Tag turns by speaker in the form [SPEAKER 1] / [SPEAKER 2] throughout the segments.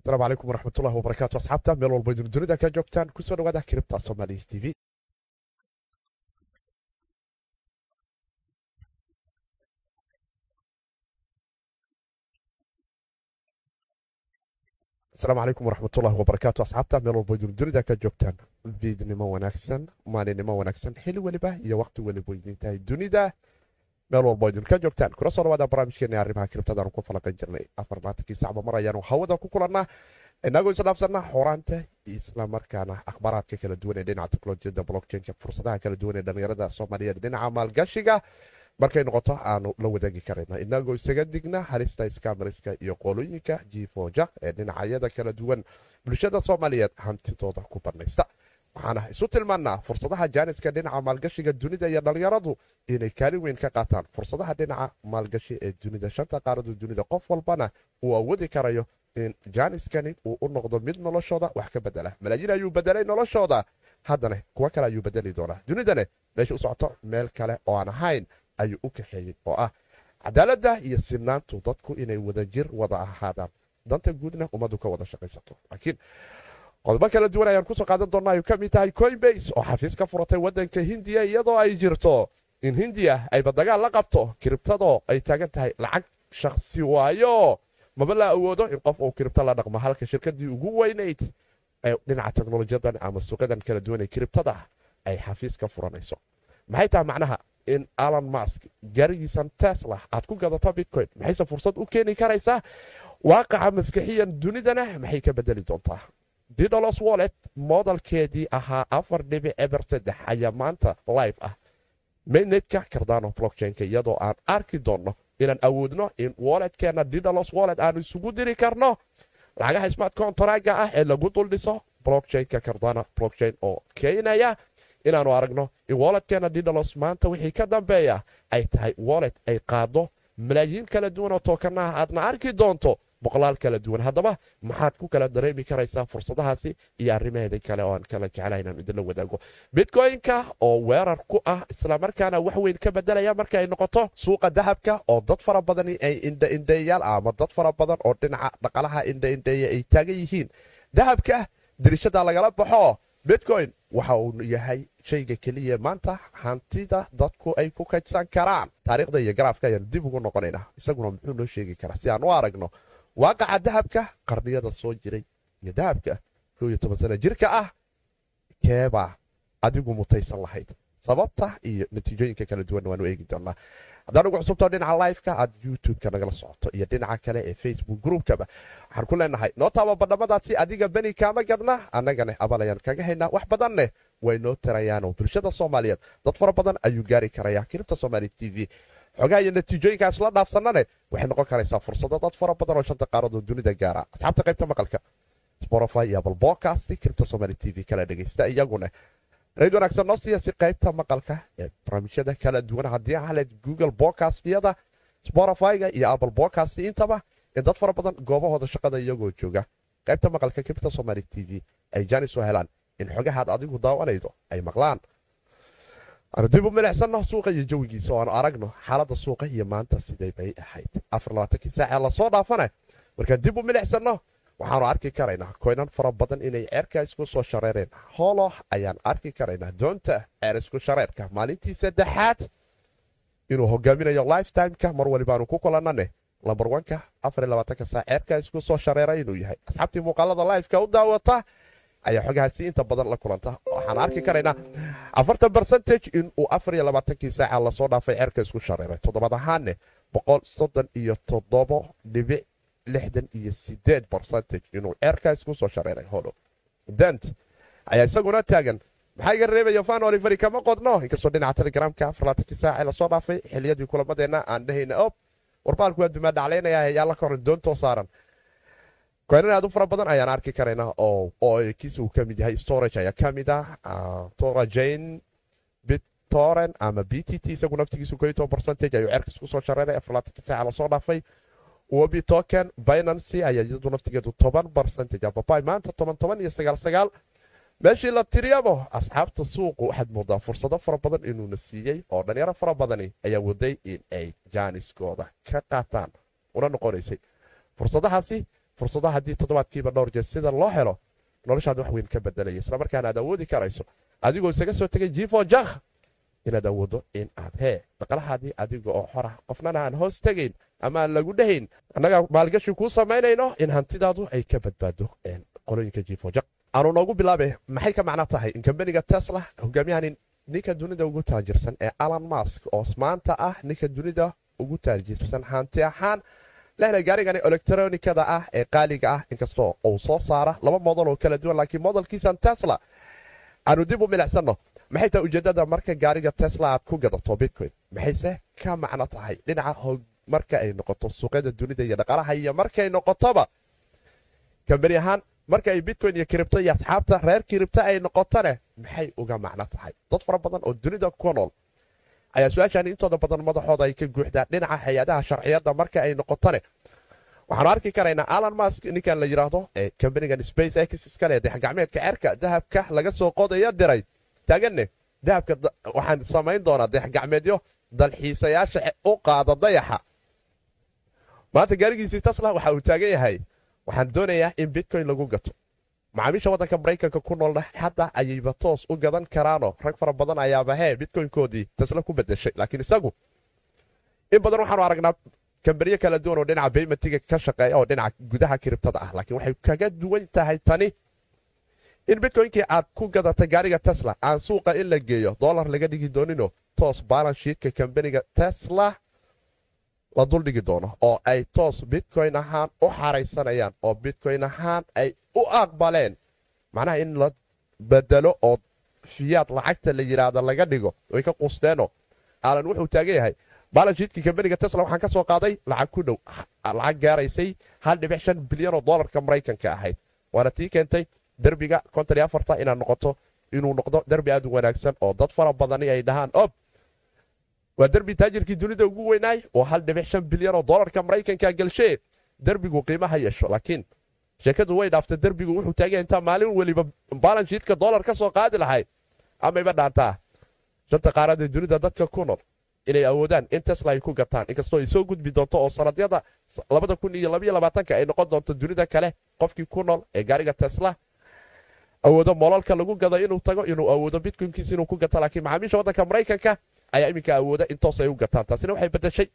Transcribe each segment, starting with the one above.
[SPEAKER 1] asalaamu calaykum waraxmatullahi wabarakaatu asxaabta meel walba idin dunida ka joogtaan kusoo dhawaada kiribta soomaaliya t v asalaamu calaykum waraxmatullahi wabarakaatu asxaabta meel walba idin dunida ka joogtaan fiidnimo wanaagsan maalinimo wanaagsan xili weliba iyo waqti weliba idin tahay dunida meel walbo idinka joogtaan kula soo dhawaada barnaamijkeena arrimaha kiribtadaanu ku falaqan jirnay afarmaatankii sacba mar ayaanu hawada ku kulannaa inagoo isdhaafsanna xoraanta islamarkaana akhbaaraadka kala duwan ee dhinaca teknolojiyadda blockchainka fursadaha kala duwan ee dhallinyarada soomaaliyeed dhinaca maalgashiga markay noqoto aanu la wadaagi karayna inagoo isaga digna halista skamariska iyo qolooyinka jifoja ee dhinacyada kala duwan bulshada soomaaliyeed hantidooda ku banaysta waxaana isu tilmaannaa fursadaha jaaniska dhinaca maalgashiga dunida iyo dhallinyaradu inay kaalin weyn ka qaataan fursadaha dhinaca maalgashi ee dunida shanta qaaradu dunida qof walbana uu awoodi karayo in jaaniskani uu u noqdo mid noloshooda wax ka bedela malaayiin ayuu bedelay noloshooda haddana kuwo kale ayuu bedeli doonaa dunidane meesha u socoto meel kale oo aan ahayn ayuu u kaxeeyey oo ah cadaaladda iyo sinaantu dadku inay wadajir wada ahaadaan danta guudna ummaddu ka wada shaqaysato laakiin qodobo kala duwan ayaan kusoo qaadan doonnaa ay ka mid tahay coinbase oo xafiis ka furatay waddanka hindiya iyadoo ay jirto in hindiya ayba dagaal la qabto kiribtadoo ay taagan tahay lacag shakhsi waayo maba la awoodo in qof uu kiribto la dhaqmo halka shirkadii ugu weynayd ee dhinaca teknolojiyadan ama suuqyadan kala duwan ee kiribtada ay xafiis ka furanayso maxay tahay macnaha in alan mask gaarigiisan tesla aad ku gadato bitcoin maxayse fursad u keeni karaysaa waaqaca maskaxiyan dunidana maxay ka bedeli doontaa didolos wallet moodalkeedii ahaa afar dhibic eber saddex ayaa maanta live ah mainnetka cardano blockchainka iyadoo aan arki doonno inaan awoodno in walletkeenna didolos wallet aanu isugu diri karno lacagaha smart contraga ah ee lagu duldhiso blockchainka cardano blockchain oo keenaya inaanu aragno in walletkeenna didolos maanta wixii ka dambeeya ay tahay wallet ay qaado malaayiin kala duwan oo tookanaha aadna arki doonto boqolaal kala duwan haddaba maxaad ku kala dareemi karaysaa fursadahaasi iyo arrimaheeda kale oo aan kala jecla inaan idinla wadaago bitcoynka oo weerar ku ah islamarkaana wax weyn ka bedelaya marka ay noqoto suuqa dahabka oo dad fara badani ay indhaindheeyaal ama dad fara badan oo dhinaca dhaqalaha indhaindheeya ay taagan yihiin dahabka dirishada lagala baxo bitcoin waxa uu yahay shayga keliya maanta hantida dadku ay ku kaydsan karaan taariikhda iyo garaafka ayaan dib ugu noqonaynaa isaguna muxuu noo sheegi karaa si aan u aragno waaqaca dahabka qarniyada soo jiray iyo dahabka koo iyo toban sana jirka ah keebaa adigu mutaysan lahayd sababta iyo natiijooyinka kala duwanna waanu eegi doonaa haddaan ugu cusubto dhinaca liveka aad youtube-ka nagala socoto iyo dhinaca kale ee facebook groupkaba waxaan ku leenahay noo taaba badhamadaasi adiga beni kaama gadna annagane abal ayaan kaga haynaa wax badanneh way noo tirayaanoo bulshada soomaaliyeed dad fara badan ayuu gaari karayaa kiribta somaali t v xogaha iyo natiijooyinkaas la dhaafsanane waxay noqon karaysaa fursado dad fara badan oo shanta qaaradoo dunida gaara asxaabta qaybta maqalka spotify iyo apple podcast kiribta somaali t v kala dhegaysta iyaguna rayd wanaagsan noo siiya si qaybta maqalka ee barnaamijyada kala duwan haddii ahaleed google podcastiyada spotify-ga iyo apple podcast intaba in dad fara badan goobahooda shaqada iyagoo jooga qaybta maqalka kiribta somaali t v ay jaanis u helaan in xogahaad adigu daawanaydo ay maqlaan aanu dib u milixsanno suuqa iyo jawigiisa oo aanu aragno xaaladda suuqa iyo maanta siday bay ahayd afarlabaatankii saacee lasoo dhaafane markaan dib u milixsanno waxaanu arki karaynaa koynan fara badan inay ceerka isku soo shareereen hoolo ayaan arki karaynaa doonta ceer isku shareerka maalintii saddexaad inuu hogaaminayo lifetimeka mar walibaanu ku kulannane lambar wanka afarlabaatanka saac ceerka isku soo shareera inuu yahay asxaabtii muuqaalada lifeka u daawata ayaa xogahaasi inta badan la kulanta waxaan arki karaynaa afartan bercentage inuu afar iyo labaatankii saaca lasoo dhaafay ceerka isku shareeray toddobaad ahaanne boqol soddon iyo toddobo dhibic lixdan iyo sideed bercentage inuu ceerka isku soo shareeray holo dent ayaa isaguna taagan maxaa iga reebaya fan oliveri kama qodno inkastoo dhinaca telegramka afarlaatankii saaca lasoo dhaafay xiliyadii kulamadeenna aan dhahayna ob warbaalku waa dumaa dhaclaynaya ayaa la koran doontoo saaran koynan aad u fara badan ayaan arki karaynaa oo kiisa uu ka mid yahay storage ayaa ka mid ah torajane bittoren ama b t t isagu naftigiisu ko toban percentage ayuu cerka isku soo shareeray afarlaatanka saaca lasoo dhaafay wobi token binancy ayaa iyadu naftigeedu toban percentage ababay maanta toban toban iyo sagaal sagaal meeshii la tiriyabo asxaabta suuqu waxaad moodaa fursado fara badan inuuna siiyey oo dhalinyaro fara badani ayaa waday in ay jaaniskooda ka qaataan una noqonaysay fursadahaasi fursadaha haddii toddobaadkiiba dhowr jeer sida loo helo noloshaad wax weyn ka bedelaya islamarkaana aad awoodi karayso adigoo isaga soo tegay jifo jakh inaad awoodo in aad hee dhaqlahaadii adiga oo xora qofnana aan hoos tegayn ama aan lagu dhahayn annagaa maalgashi kuu samaynayno in hantidaadu ay ka badbaado qolooyinka jifo jak aanu noogu bilaabe maxay ka macno tahay in kambaniga tesla hogaamiyahan ninka dunida ugu taajirsan ee alan mask oo maanta ah ninka dunida ugu taajirsan hanti ahaan lehna gaarigani elektronikada ah ee qaaliga ah inkastoo uu soo saara laba modal oo kala duwan laakiin modalkiisan tesla aanu dib u milicsanno maxay tahay ujeeddada marka gaariga tesla aad ku gadato bitcoin maxayse ka macno tahay dhinaca marka ay noqoto suuqyada dunida iyo dhaqaalaha iyo markay noqotoba kambani ahaan marka ay bitcoin iyo kiribto iyo asxaabta reer kiribto ay noqotone maxay uga macno tahay dad fara badan oo dunida ku nool ayaa su-aashaani intooda badan madaxooda ay ka guuxdaan dhinaca hay-adaha sharciyadda marka ay noqotone waxaanu arki karaynaa alan mask ninkan la yidhaahdo ee kambanigan space x iskale dayaxgacmeedka cerka dahabka laga soo qodaya diray taaganne dahabka waxaan samayn doonaa dayaxgacmeedyo dalxiisayaasha u qaada dayaxa maanta gaarigiisii tasla waxa uu taagan yahay waxaan doonayaa in bitcoin lagu gato macaamiisha waddanka maraykanka ku noolna hadda ayayba toos u gadan karaanoo rag fara badan ayaaba hee bitcoynkoodii tasla ku bedeshay laakiin isagu in badan waxaanu aragnaa kambaniyo kala duwan oo dhinaca baymatiga ka shaqeeya oo dhinaca gudaha kiribtada ah laakiin waxay kaga duwan tahay tani in bitcoynkii aad ku gadatay gaariga tesla aan suuqa in la geeyo dolar laga dhigi doonino toos balanshiidka kambaniga tesla la duldhigi doono oo ay toos bitcoyn ahaan u xaraysanayaan oo bitcoyn ahaan ay u aqbaleen macnaha in la bedelo oo fiyaad lacagta la yidhaahdo laga dhigo ay ka qusteeno alan wuxuu taagan yahay balanshiidkii kambaniga tesla waxaan ka soo qaaday lacag ku dhow lacag gaaraysay hal dhibic shan bilyan oo dolarka maraykanka ahayd waana tii keentay derbiga konton iyo afarta inaad noqoto inuu noqdo derbi aad u wanaagsan oo dad fara badani ay dhahaan ob waa derbi taajirkii dunida ugu weynaay oo hal dhibic shan bilyan oo dolarka maraykanka galshee derbigu qiimaha yeesho laakiin sheekadu way dhaaftay derbigu wuxuu taagay intaa maalin weliba balanshiidka dolar ka soo qaadi lahayd amayba dhaantaa shanta qaarada dunida dadka ku nool inay awoodaan in tesla ay ku gataan inkastoo ay soo gudbi doonto oo sanadyada labada kun iyo labaiyo labaatanka ay noqon doonto dunida kale qofkii ku nool ee gaariga tesla awoodo molalka lagu gado inuu tago inuu awoodo bitcoinkiis inuu ku gato laakiin macaamiisha waddanka maraykanka ayaa iminka awooda in toos ay u gataan taasina waxay bedeshay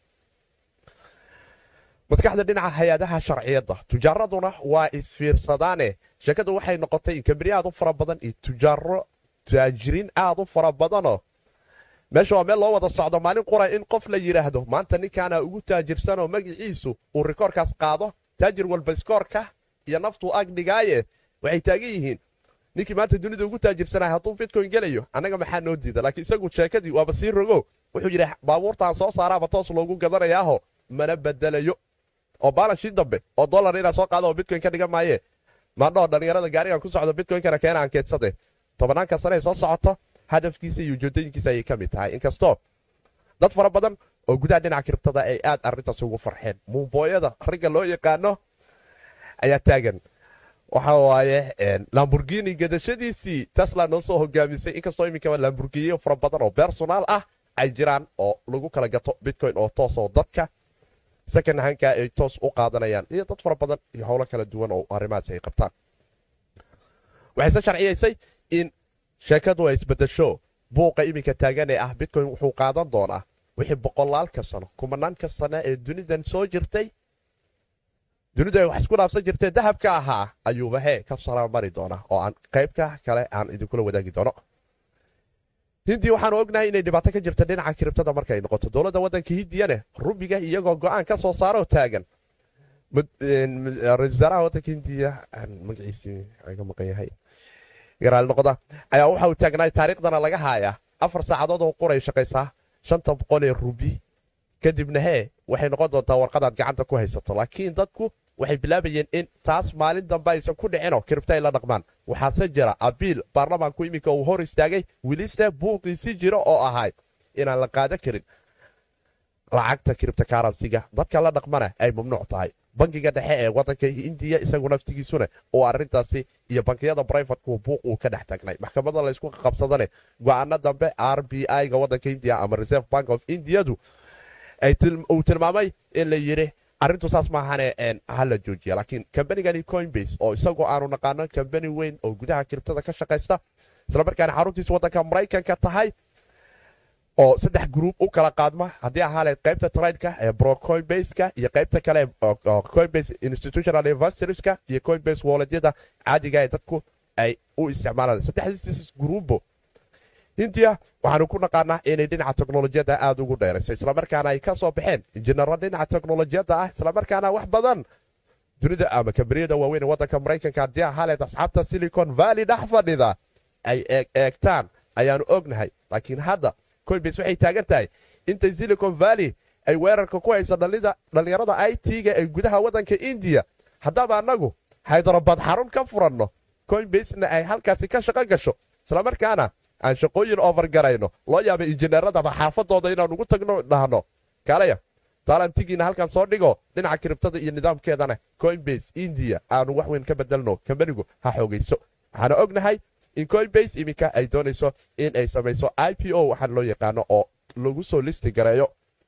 [SPEAKER 1] maskaxda dhinaca hay-adaha sharciyadda tujaaraduna waa isfiirsadaane sheekadu waxay noqotay in kambani aad u fara badan iyo tujaaro taajiriin aad u fara badanoo meesha waa meel loo wada socdo maalin qura in qof la yidhaahdo maanta ninkaana ugu taajirsanoo magiciisu uu rikoorkaas qaado taajir walba iskoorka iyo naftuu agdhigaaye waxay taagan yihiin ninkii maanta dunida ugu taajirsanaa hadduu bitcoin gelayo annaga maxaa noo diida laakiin isagu sheekadii waaba sii rogo wuxuu yidhi baabuurtaan soo saaraaba toos loogu gadanayaaho mana bedelayo oo baalanshii dambe oo dolar inaa soo qaado oo bitcoin ka dhigan maaye maandhoo dhallinyarada gaarigan ku socdo bitcoinkana keena ankeedsade tobanaanka sane ay soo socoto hadafkiisa iyo ujeedooyinkiisa ayay ka mid tahay inkastoo dad fara badan oo gudaha dhinaca kiribtada ay aad arrintaas ugu farxeen muubooyada ragga loo yaqaano ayaa taagan waxa waaye lamburgini gadashadiisii tesla noo soo hogaamisay inkastoo iminkaba lamburginiyo fara badan oo bersonal ah ay jiraan oo lagu kala gato bitcoin oo toos oo dadka second hanka ay toos u qaadanayaan iyo dad fara badan iyo howlo kala duwan oo arrimahaas ay qabtaan waxayse sharciyaysay in sheekadu ay isbedesho buuqa iminka taagan ee ah bitcoin wuxuu qaadan doonaa wixii boqolaalka sano kumanaanka sano ee dunidan soo jirtay dunidu ay wax isku dhaafsan jirtee dahabka ahaa ayuuba hee ka saramari doonaa oo aan qaybka kale aan idinkula wadaagi doono hindii waxaanu ognahay inay dhibaato ka jirta dhinaca kiribtada markaay noqoto dowladda waddanka hindiyane rubiga iyagoo go'aan ka soo saaroo taagan ra-isul wasaaraha waddanka hindiya magaciisii ga maqan yahay garaal noqda ayaa waxa uu taagnaay taariikhdana laga haayaa afar saacadood oo quray shaqaysaa shanta boqol ee rubi kadibna hee waxay noqon doontaa warqadaad gacanta ku haysato laakiin dadku waxay bilaabayeen in taas maalin dambe aysan ku dhicinoo kiribta ay la dhaqmaan waxaase jira abiil baarlamaanku iminka uu hor istaagay welise buuqiisi jiro oo ahay inaan la qaadan karin lacagta kiribta karansiga dadka la dhaqmana ay mamnuuc tahay bankiga dhexe ee wadanka indiya isagu naftigiisuna oo arintaasi iyo bankiyada brivatku buuq uu ka dhex tagnay maxkamada laysku qabsadane go-aano dambe r b i-ga wadanka indiya ama reserve bank of indiyadu uu tilmaamay in la yidhi arrintu saas maahane hala joojiya laakiin kambanigani coinbase oo isagoo aanu naqaano kambani weyn oo gudaha kiribtada ka shaqaysta islamarkaana xaruntiisa waddanka maraykanka tahay oo saddex gruub u kala qaadma haddii ahaaleed qaybta tradeka ee bro coinbaseka iyo qaybta kale coinbase institutional investorska iyo coinbase walletyada caadiga ee dadku ay u isticmaalaan saddexdiis gruubo hindiya waxaanu ku naqaanaa inay dhinaca teknolojiyadda aada ugu dheerayso islamarkaana ay ka soo baxeen injineero dhinaca teknolojiyadda ah islamarkaana wax badan dunida ama kambaniyada waaweyn ee waddanka maraykanka haddii ahaaleed asxaabta silicon valley dhex fadhida ay eegtaan ayaanu ognahay laakiin hadda coinbase waxay taagan tahay intay silicon valley ay weerarka ku haysa dhallinyarada i t-ga ee gudaha waddanka indiya haddaba annagu haydarabad xarun ka furanno coinbasena ay halkaasi ka shaqo gasho islamarkaana aan shaqooyin overgarayno loo yaaba injineeradaba xaafadooda inaan ugu tagno dhahno kalaya taalantigiina halkan soo dhigo dhinaca kiribtada iyo nidaamkeedana coinbase india aanu wax weyn ka bedelno kambanigu ha xoogayso waxaana ognahay in coinbase iminka ay doonayso in ay samayso i p o waxaan loo yaqaano oo lagu soo listi gareeyo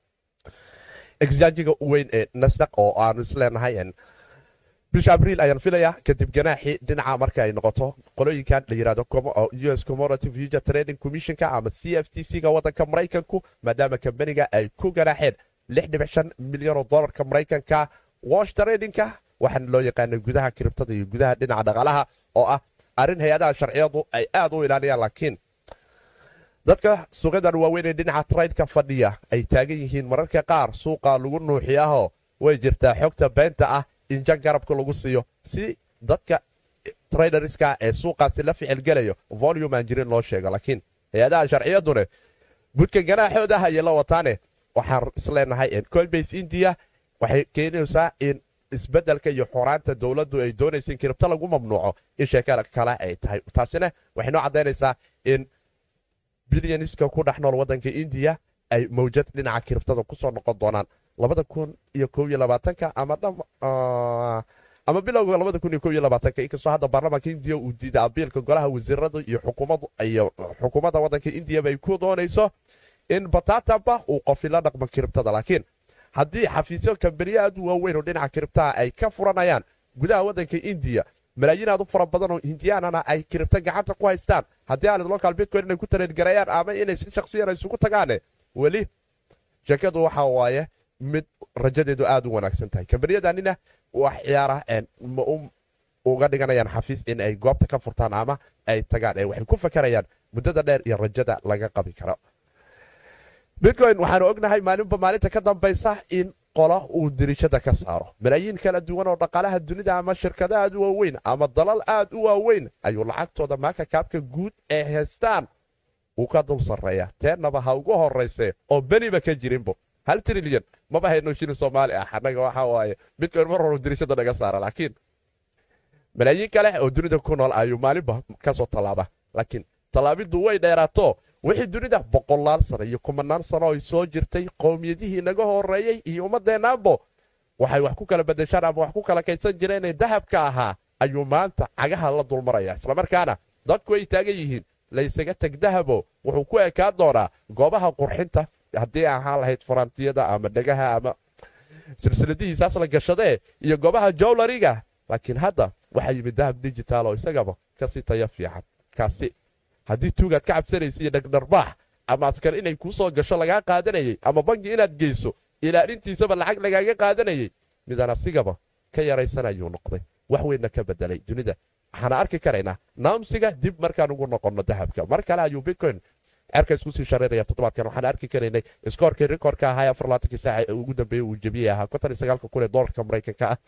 [SPEAKER 1] exjanjiga weyn ee nasdaq oo aanu isleenahay bisha abriil ayaan filayaa kadib ganaaxii dhinaca marka ay noqoto qolooyinkan la yirahdo us commodity future trading commissionka ama c f t c-ga waddanka maraykanku maadaama kambaniga ay ku ganaaxeen milyan oo dolarka maraykanka wash tradingka waxaana loo yaqaana gudaha kiribtada iyo gudaha dhinaca dhaqaalaha oo ah arrin hay-adaha sharciyadu ay aad u ilaaliyaan laakiin dadka suuqyadan waaweyn ee dhinaca traydka fadhiya ay taagan yihiin mararka qaar suuqa lagu nuuxiyaho way jirtaa xogta beenta ah in jan garabka lagu siiyo si dadka traderska ee suuqaasi la ficilgelayo volume aan jirin loo sheego laakiin hay-adaha sharciyadune budka ganaaxooda ayay la wataane waxaan isleenahay coinbase india waxay keenaysaa in isbedelka iyo xoraanta dowladdu ay doonaysa in kiribto lagu mamnuuco in sheekada kale ay tahay taasina waxay noo caddaynaysaa in bilyaniska ku dhex nool waddanka indiya ay mawjad dhinaca kiribtada kusoo noqon doonaan labada kun iyo kow iyo labaatanka ama ama bilowga labada kun iyo kow iyo labaatanka inkastoo hadda baarlamaanka indiya uu diiday abiilka golaha wasiiradu iyo xukuumadu iyo xukuumadda waddanka indiyaba ay ku doonayso in batataba uu qofila dhaqmo kiribtada laakiin haddii xafiisyo kambaniye aad u waaweyn oo dhinaca kiribtaha ay ka furanayaan gudaha waddanka indiya malaayiin aad u fara badan oo hindiyaanana ay kiribto gacanta ku haystaan haddii aalid local bitcoin inay ku tareergareeyaan ama inay si shaksiyan isugu tagaane weli sheekadu waxa waaye mid rajadeedu aad u wanaagsan tahay kambaniyadaanina wax ciyaara ma uga dhiganayaan xafiis in ay goobta ka furtaan ama ay tagaan ee waxay ku fakarayaan muddada dheer iyo rajada laga qabi karo bitcoin waxaanu ognahay maalinba maalinta ka dambaysa in qola uu dirishada ka saaro malaayiin kala duwan oo dhaqaalaha dunida ama shirkada aad u waaweyn ama dalal aad u waaweyn ayuu lacagtooda maaka kaabka guud ee haystaan uu ka dul sarreeya teennaba ha ugu horrayse oo beniba ka jirinbo hal trilyan maba hayno shilin soomaali ah annaga waxa waaye bitcoin mar horu dirishada naga saara laakiin malaayiin kale oo dunida ku nool ayuu maalinba ka soo tallaaba laakiin tallaabiddu way dheeraato wixii dunida boqolaal sano iyo kumanaan sano ay soo jirtay qowmiyadihii naga horeeyey iyo ummadeennaanbo waxay wax ku kala badashaan ama wax ku kala kaydsan jireenee dahabka ahaa ayuu maanta cagaha la dulmaraya islamarkaana dadku ay taagan yihiin laysaga teg dahabo wuxuu ku ekaan doonaa goobaha qurxinta haddii ahaan lahayd faraantiyada ama dhegaha ama silsiladihiisaas la gashadee iyo goobaha jowlariga laakiin hadda waxaa yimid dahab digitaal oo isagaba kasii tayo fiican kaasi haddii tuugaad ka cabsanaysa iyo dhagdharbaax ama askar inay kuu soo gasho lagaa qaadanayay ama bangi inaad geyso ilaalintiisaba lacag lagaaga qaadanayay midaan asigaba ka yaraysanayuu noqday wax weynna ka bedelay dunida waxaana arki karaynaa naamsiga dib markaan ugu noqonno dahabka mar kale ayuu bitcoin cerka isku sii shareeraya toddobaadkan waxaan arki karaynay iskoorkii rikoorka ahaa afar laatankii saaca ee ugu dambeeyey uu jebiyey ahaa konton iyo sagaalka kun ee doolarka maraykanka ah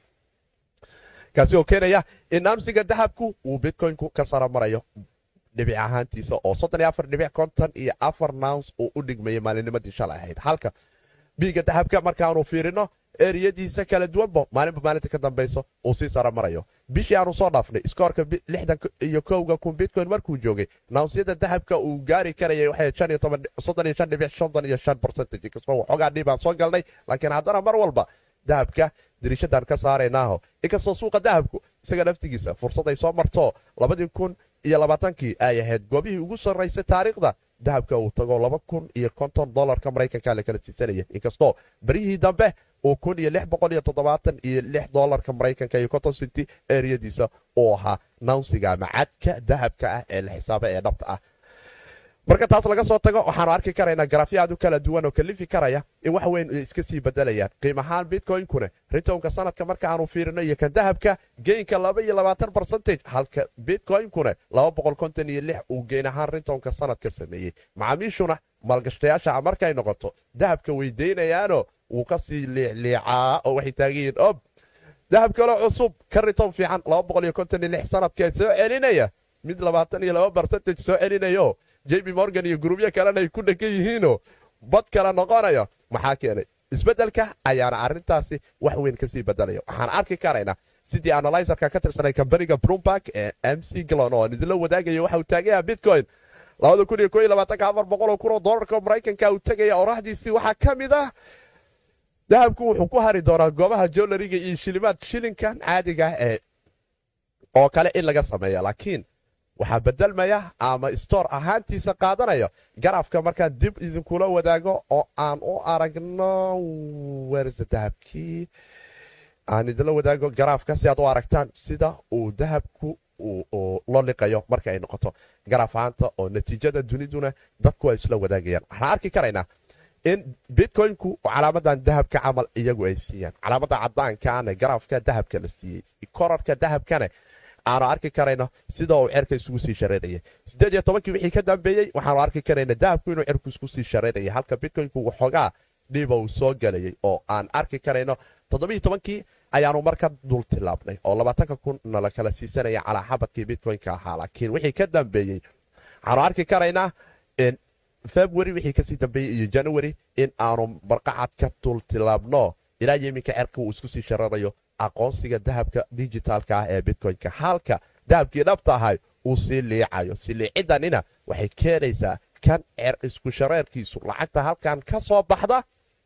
[SPEAKER 1] kaasi oo keenaya in naamsiga dahabku uu bitcoinku ka sara marayo dhibic ahaantiisa oo soddon iyo afar dhibic konton iyo afar nouns uu u dhigmayay maalinimadii shalay ahayd halka biiga dahabka markaanu fiirino eriyadiisa kala duwanba maalinba maalinta ka dambayso uu sii sara marayo bishii aanu soo dhaafnay iskoorka lixdan iyo kowga kun bitcoin markuu joogay nawnsyada dahabka uu gaari karayay waxay shan iyo toban soddon iyo shan dhibic soddon iyo shan percentage inkastoo waxoogaa dhibaan soo galnay laakiin haddana mar walba dahabka diriishadan ka saaraynaaho inkastoo suuqa dahabku isaga naftigiisa fursad ay soo marto labadii kun iyo labaatankii ay ahayd goobihii ugu sarraysay taariikhda dahabka uu tago laba kun iyo konton dolarka maraykanka la kala siisanaya inkastoo baryihii dambe oo kun iyo lix boqol iyo toddobaatan iyo lix doolarka maraykanka iyo conton city eriyadiisa oo ahaa nawnsiga ama cadka dahabka ah ee la xisaaba ee dhabta ah marka taas laga soo tago waxaanu arki karaynaa garaafyo aad u kala duwan oo kalifi karaya in wax weyn iska sii bedelayaan qiim ahaan bitcoinkuna ritonka sanadka marka aanu fiirino iyo kan dahabka geynka laba iyo labaatan barcentage halka bitcoinkuna laba boqol konton iyo lix uu geyn ahaan ritonka sanadka sameeyey macaamiishuna maalgashtayaasha markay noqoto dahabka weydeynayaano wuu kasii liicliicaa oo waxay taagan yihiin ob dahab kaloo cusub ka riton fiican laba boqol iyo konton iyo lix sanadkee soo celinaya mid labaatan iyo laba barcentage soo celinayo jb morgan iyo gurubyo kalena ay ku dhegan yihiinoo bad kale noqonaya maxaa keenay isbeddelka ayaana arrintaasi wax weyn kasii bedelaya waxaan arki karaynaa sidii analyserka ka tirsanay kambaniga brumberg ee m c glon oo aan idinla wadaagaya waxa uu taagaya bitcoin oo dolarka maraykanka uu tegaya oraxdiisii waxaa ka mid ah dahabku wuxuu ku hari doonaa goobaha jolariga iyo shilimaad shilinkan caadiga ee oo kale in laga sameeya laakiin waxaa bedelmaya ama stoor ahaantiisa qaadanaya garaafka markaan dib idinkula wadaago oo aan u aragno werse dahabkii aan idinla wadaago garaafka si aad u aragtaan sida uu dahabku loo liqayo marka ay noqoto garaaf ahaanta oo natiijada duniduna dadku ay isla wadaagayaan waxaan arki karaynaa in bitcoinku calaamadan dahabka camal iyagu ay siiyaan calaamada cadaankaana garaafka dahabka la siiyey korarka dahabkana aanu arki karayno sida uu cerka isugu sii shareeraya sideed iyo tobankii wixii ka dambeeyey waxaanu arki karayna dahabku inuu cerku isku sii shareeraya halka bitcoinku waxoogaa dhiba uu soo galayay oo aan arki karayno toddobiiyo tobankii ayaanu marka dul tilaabnay oo labaatanka kunna la kala siisanaya calaa xabadkii bitcoynka ahaa laakiin wixii ka dambeeyey waxaanu arki karaynaa february wixii kasii dambeeyey iyo january in aanu barqacad ka dul tilaabno ilaa yeminka cerka uu isku sii shareerayo aqoonsiga dahabka dijitaalka ah ee bitcoynka halka dahabkii dhabta ahay uu sii liicayo sii liicidanina waxay keenaysaa kan cer isku shareerkiisu lacagta halkan ka soo baxda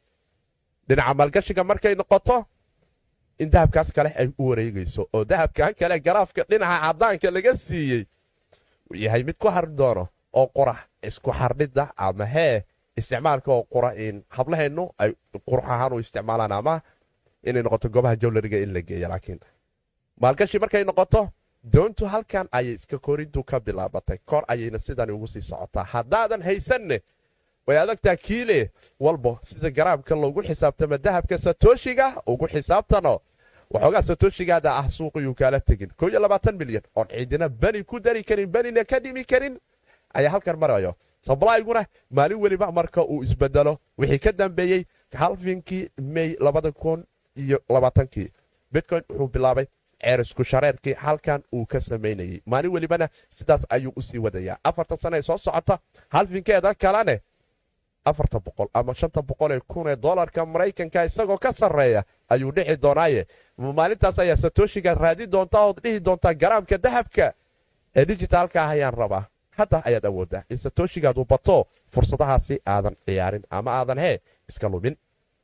[SPEAKER 1] dhinaca maalgashiga markay noqoto in dahabkaas kale ay u wareegayso oo dahabkan kale garaafka dhinaca cadaanka laga siiyey uu yahay mid ku hari doono oo qurax isku xardhidda ama hee isticmaalka oo qura in hablaheennu ay qurux ahaan u isticmaalaan ama inay noqoto goobaha jowlariga in la geeya laakiin maalgashi markay noqoto doontu halkan ayay iska korintu ka bilaabatay kor ayayna sidani ugu sii socotaa haddaadan haysanne way adagtaa kiile walbo sida garaamka loogu xisaabtama dahabka satooshiga ugu xisaabtano waxoogaa satooshigaada ah suuqiyuu kaala tegin milyan oon ciidina bani ku dari karin banina ka dhimi karin ayaa halkan marayo sablayguna maalin weliba marka uu isbedelo wixii ka dambeeyey halfinkii mey iyo labaatankii bitcoin wuxuu bilaabay ceerisku shareerkii halkan uu ka samaynayey maalin welibana sidaas ayuu usii wadayaa afarta sana ee soo socota halfinkeeda kalene afarta boqol ama shanta boqol ee kun ee dolarka maraykanka isagoo ka sarreeya ayuu dhici doonaaye maalintaas ayaa satooshiga raadi doontaa ood dhihi doontaa garaamka dahabka ee dijitaalka ah ayaan rabaa hadda ayaad awooddaa in satooshigaadu bato fursadahaasi aadan ciyaarin ama aadan hee iska lumin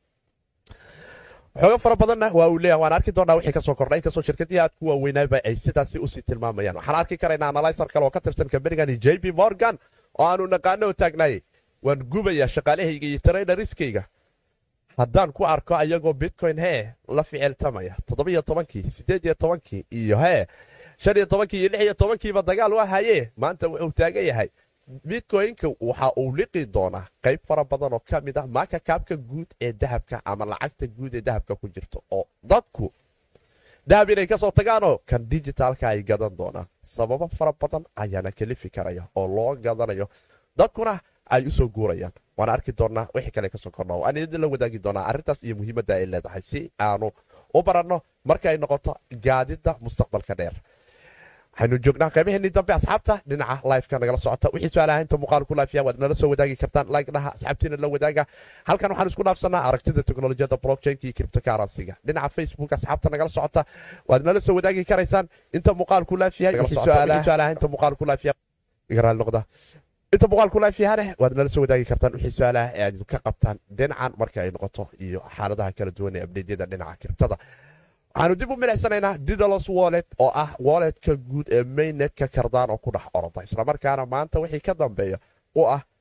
[SPEAKER 1] xooga fara badanna waa uu leeyahay waan arki doonaa wixii ka soo kordhay inkastoo shirkadihii aad ku waaweynaaba ay sidaasi usii tilmaamayaan waxaan arki karaynaa analyser kale oo ka tirsan kambanigani j b morgan oo aanu naqaano oo taagnaayey waan gubayaa shaqaalahayga iyo traydariskayga haddaan ku arko ayagoo bitcoin hee la ficiltamaya toddobiyo tobankii siddeed iyo tobankii iyo hee shan iyo tobankii iyo lix iyo tobankiiba dagaal waa hayee maanta wuxuu taagan yahay bitcoynka waxa uu liqi doonaa qayb fara badan oo ka mid ah maaka kaabka guud ee dahabka ama lacagta guud ee dahabka ku jirto oo dadku dahab inay ka soo tagaanoo kan dijitaalka ay gadan doonaan sababo fara badan ayaana kalifi karaya oo loo gadanayo dadkuna ay u soo guurayaan waana arki doonaa wixii kale kasoo kordha waan idin la wadaagi doonaa arrintaas iyo muhiimadda ay leedahay si aanu u baranno marka ay noqoto gaadidda mustaqbalka dheer waxaynu joognaa qaybaheenii dambe asxaabta dhinaca lifeka nagala socota wixii su-aalaha inta muuqaal ku laafiya waad nala soo wadaagi kartaan like dhaha asxaabtiina la wadaaga halkan waxaan isku dhaafsanaa aragtida teknolojiyadda blockchainka iyo cryptocurrencyga dhinaca facebook asxaabta nagala socota waad nala soo wadaagi karaysaan inta muuqaal ku laafiya su-aalaha inta muuqaal ku laafiya igaraal noqda inta muuqaal ku laafiyahane waad nala soo wadaagi kartaan wixii su-aalaha ee aad ka qabtaan dhinacan marka ay noqoto iyo xaaladaha kala duwan ee abdeedyada dhinaca kiribtada waxaanu dib u milicsanaynaa didalos wallet oo ah walletka guud ee mainnetka kardaan oo ku dhex oroda islamarkaana maanta wixii ka dambeeya u ah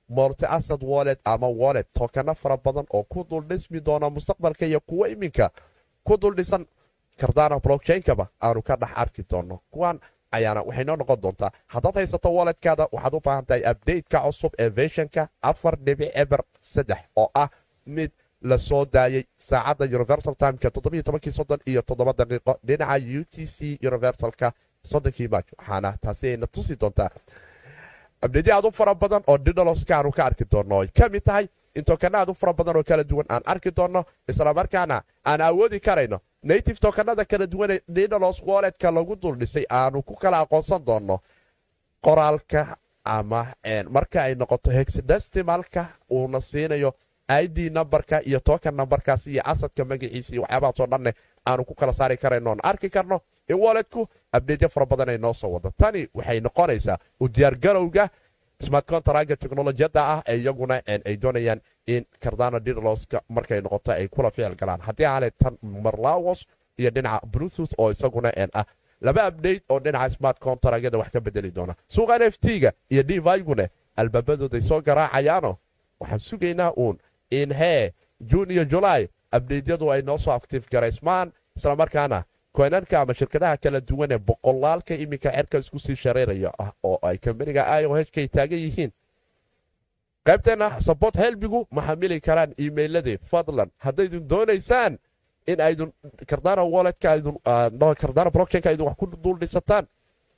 [SPEAKER 1] multi asad wallet ama wallet tokano fara badan oo ku dul dhismi doona mustaqbalka iyo kuwo iminka ku dul dhisan kardana blockchainkaba aanu ka dhex arki doono kuwan ayaana waxay noo noqon doontaa haddaad haysato walletkaada waxaad u baahan tahay updateka cusub ee versionka afar dhibic eber saddex oo ah mid la soo daayey saacadda universal timeka toddobiyo tobankii soddon iyo toddoba daqiiqo dhinaca u t c universalka soddonkii maaj waxaana taasi ayna tusi doontaa abdedi aad u fara badan oo didaloska aanu ka arki doonno ay ka mid tahay in tokana aad u fara badan oo kala duwan aan arki doonno islamarkaana aan awoodi karayno native tokanada kala duwanee didalos walletka lagu dul dhisay aanu ku kala aqoonsan doonno qoraalka ama marka ay noqoto hexdestimalka uuna siinayo id numberka iyo tokan numberkaas iyo asadka magaciisa iyo waxyaabahaasoo dhanne aanu ku kala saari karayno oon arki karno in walletku abdeedyo fara badan ay noo soo wado tani waxay noqonaysaa u diyaargarowga smart contraga teknolojiyadda ah ee iyaguna ay doonayaan in cardano didaloska markay noqoto ay kula ficil galaan haddii aanay tan marlawos iyo dhinaca bluetooth oo isaguna ah laba update oo dhinaca smart contragyada wax ka bedeli doona suuqa n f t-ga iyo divigune albaabadooday soo garaacayaano waxaan sugaynaa uun in hee juun iyo julaay abdeydyadu ay noo soo actiif garaysmaan islamarkaana koynanka ama shirkadaha kala duwan ee boqolaalka iminka cerka isku sii shareeraya ah oo ay kambaniga i o h kay taagan yihiin qaybteenna sabort helbigu ma xamili karaan iimeyladii fadlan haddaydun doonaysaan in aydun kardana walletka aydun kardana blockchainka aydun wax ku dul dhisataan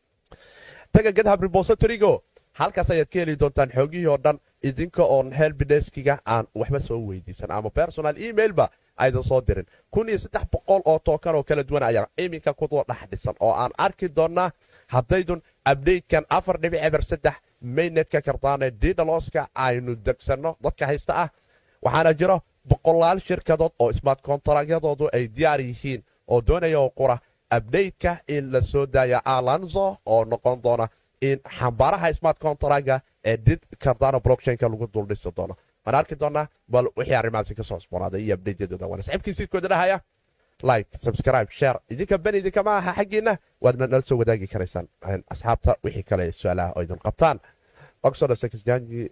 [SPEAKER 1] taga gadhab repositorygo halkaas ayaad ka heli doontaan xoogihii oo dhan idinka oon helbideskiga aan waxba soo weydiisan ama personal emailba aydan soo dirin kun iyo saddex boqol oo tookan oo kala duwan ayaa iminka kudoo dhex dhisan oo aan arki doonnaa haddaydun abdatekan afar dhibic eber saddex maynetka kardaane didaloska aynu degsanno dadka haysta ah waxaana jiro boqolaal shirkadood oo smart kontaraagyadoodu ay diyaar yihiin oo doonaya oo qura abdateka in la soo daaya alanzo oo noqon doona in xambaaraha smart contraga ee did cardano blockchainka lagu duldhisi doono waan arki doonaa bal wixii arrimahaasi ka soo cusboonaaday iyo abdeytyadooda waana saxiibkii siidkooda dhahaya like subscribe share idinka ben idinkama aha xaggiinna waadna nala soo wadaagi karaysaan asxaabta wixii kale su-aalaha oo idin qabtaan oxodos exjangi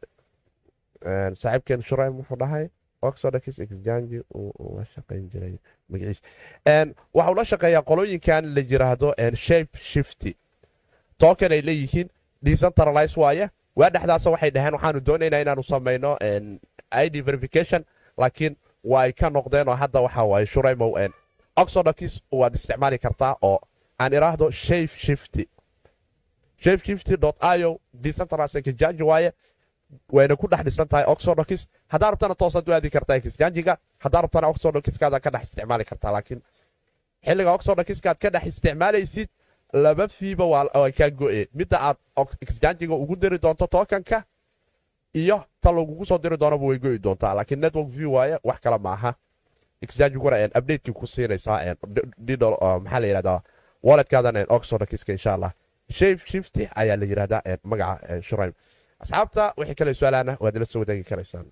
[SPEAKER 1] saaxiibkeen shuraym wuxuu dhahay oxodox exjangi uu la shaqayn jiray magaciis waxa uu la shaqeeyaa qolooyinkan la yiraahdo shape shifty token ay leeyihiin decentralize waaye waa dhexdaasa waxay dhaheen waxaanu doonaynaa inaanu samayno id verification laakiin waa ay ka noqdeen oo hadda waxa waaye shuraymow oxodox waad isticmaali kartaa oo aan iraahdo shape shifty shape shifty io decentralize exchange waaye wayna ku dhex dhisan tahay oxodox haddaa rabtana toosaad u aadi kartaa exchangiga haddaa rabtana oxodoxkaada ka dhex isticmaali kartaa laakiin xilliga oxodoxkaad ka dhex isticmaalaysid laba fiiba waa kaa go'e midda aad exchangiga ugu diri doonto tookanka iyo ta lagugu soo diri doonaba way go'i doontaa laakiin network view waaye wax kale maaha excchangiguna updatekii ku siinaysaa maxaa la yidhahdaa walletkaadan oxodoxka insha allah shape shifty ayaa la yidhahdaa magaca shuraym asxaabta wixii kale su-aalaana waad ila soo wadaagi karaysaan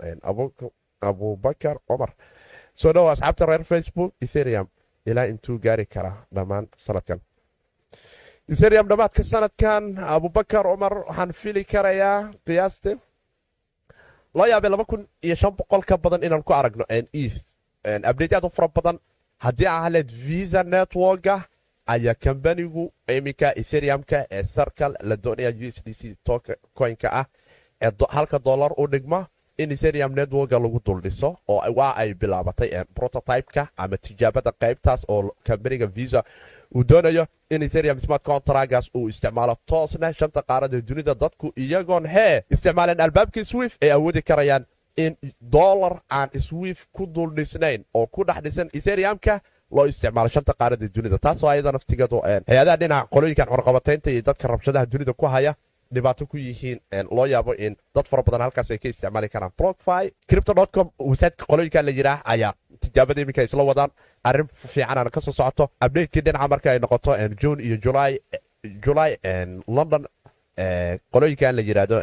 [SPEAKER 1] abubakar cumar soo dhowo asxaabta reer facebook ethereum ilaa intuu gaari karaa dhammaan sanadkan ethereum dhammaadka sanadkan abubakar cumar waxaan fili karayaa qiyaasti loo yaabay laba kun iyo shan boqol ka badan inaan ku aragno eth abdate aad u fara badan haddii ahleed visa networka ayaa kambanigu iminka ethereumka ee sarkal la doonaya u s d c coinka ah ee halka dollar u dhigma in ethereum networka lagu duldhiso oo waa ay bilaabatay prototypeka ama tijaabada qaybtaas oo kambaniga visa uu doonayo in ethereum smart contragas uu isticmaalo toosna shanta qaarada dunida dadku iyagoon hee isticmaaleen albaabkii swift ay awoodi karayaan in dollar aan swift ku duldhisnayn oo ku dhex dhisan ethereumka loo isticmaalo shanta qaarada dunida taasoo ayada naftigadu hay-adaha dhinaca qolooyinkan xorqabataynta iyo dadka rabshadaha dunida ku haya dhibaato ku yihiin loo yaabo in dad fara badan halkaas ay ka isticmaali karaan blockfi cryptocom websiteka qolooyinkan la yidhaah ayaa tijaabada iminka isla wadaan arrin fiicanana ka soo socoto updatekii dhinaca marka ay noqoto june iyo july july london qolooyinkan la yidhaahdo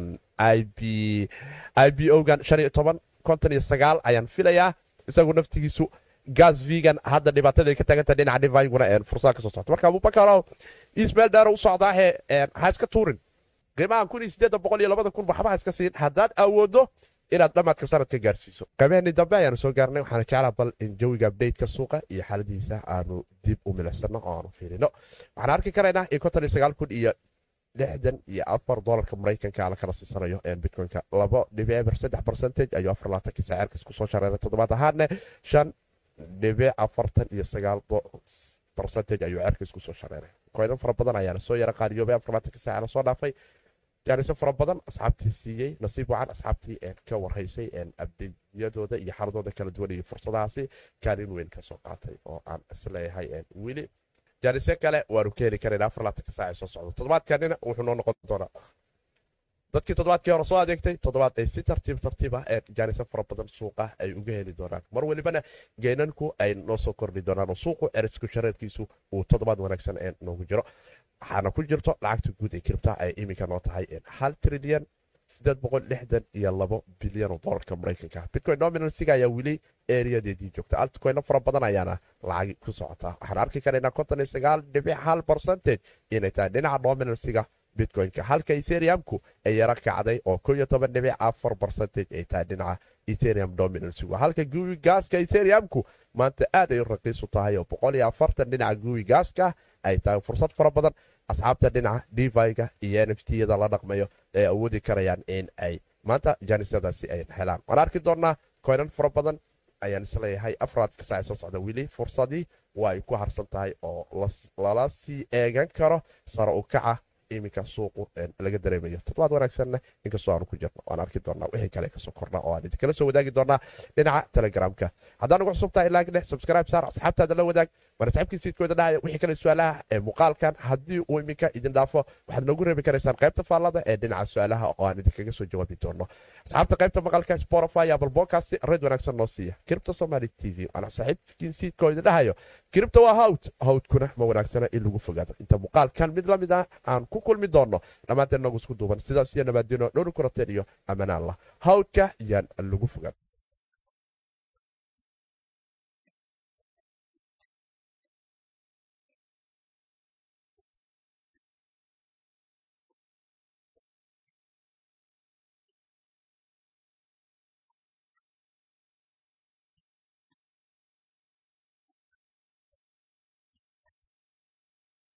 [SPEAKER 1] i b o gan shan iyo toban konton iyo sagaal ayaan filayaa isagu naftigiisu gas vegan hadda dhibaatada ay ka taaganta dhinaca diviguna fursada ka soo socota marka abubakarow ismail dheero u socdaahe ha iska tuurin qiimahan kun iyo siddeedda boqol iyo labada kun waxbaha iska siin haddaad awooddo inaad dhammaadka sanadka gaarsiiso qabeennii dambe ayaanu soo gaarnay waxaana jeclaa bal in jawiga updateka suuqa iyo xaaladiisa aanu dib u milicsano oo aanu fiirino waxaan arki karaynaa in konton iyo sagaal kun iyo lixdan iyo afar dolarka maraykanka la kala siisanayo bitcoinka labo dhibic eber saddex percentage ayuu afar labaatanka saacirkas kusoo shareeray toddobaad ahaadne shan dhibic afartan iyo sagaal percentage ayuu cerkas kusoo shareeray koynan fara badan ayaa lasoo yara qaariyoobay afar labaatanka saaca lasoo dhaafay jaaniso fara badan asxaabtii siiyey nasiib wacan asxaabtii ka warhaysay abdeyadooda iyo xaladooda kala duwan iyo fursadahaasi kaalin weyn kasoo qaatay oo aan isleeyahay weli jaanisyo kale waanu ka heli karaynaa afar labaatanka saaca soo socdo toddobaadkanina wuxuu noo noqon doonaa dadkii toddobaadkii hore soo adeegtay toddobaad ay si tartiib tartiib ah ee jaanisyo fara badan suuqa ay uga heli doonaan mar welibana geenanku ay noo soo kordhi doonaan oo suuqu erisku shareerkiisu uu toddobaad wanaagsan ee noogu jiro waxaana ku jirto lacagta guud ee kiribta ay iminka noo tahay hal trilyan iyo labo bilyan oo dolarka maraykanka bitcoin nominalsiga ayaa weli eriyadeedii joogta altcoinno fara badan ayaana lacagi ku socotaa waxaan arki karaynaa konton iyo sagaal dhibic hal percentage inay tahay dhinaca nominalsiga bitcoinka halka etheriumku ay yara kacday oo ko iyo toban dhibic afar percentage ay tahay dhinaca etherium dominansigu halka guwi gaaska etheriumku maanta aad ay u raqiisu tahay oo boqol iyo afartan dhinaca guwi gaaska ay tahay fursad fara badan asxaabta dhinaca diviga iyo n f t-yada la dhaqmayo ay awoodi karayaan in ay maanta jaanisadaasi ay helaan waan arki doonnaa koynan fara badan ayaan isleeyahay afraadka saaca soo socda weli fursadii waa ay ku harsan tahay oo lala sii eegan karo sare u kaca iminka suuqu laga dareemayo toddobaad wanaagsanna inkastoo aanu ku jirno waan arki doonaa wixii kale kasoo korna oo aan idinkala soo wadaagi doonaa dhinaca telegramka haddaan ugu cusubtahay laag dheh subscribe saar asxaabtaada la wadaag waan asxaabkii siidkooda dhahaya wixii kale su-aalaha ee muuqaalkan haddii uu iminka idin dhaafo waxaad noogu reebi karaysaan qaybta faallada ee dhinaca su-aalaha oo aan idinkaga soo jawaabi doono asxaabta qaybta maqalka spotify apple podcast red wanaagsan noo siiya kiribta somali t v waana saaxiibkiin siidkoo idin dhahayo kiribta waa hawd hawdkuna ma wanaagsana in lagu fogaado inta muuqaalkan mid lamid ah aan ku kulmi doono dhammaanteen noogu isku duuban sidaas iyo nabaadino dhowri kurateen iyo ammaan allah hawdka yaan lagu fogaado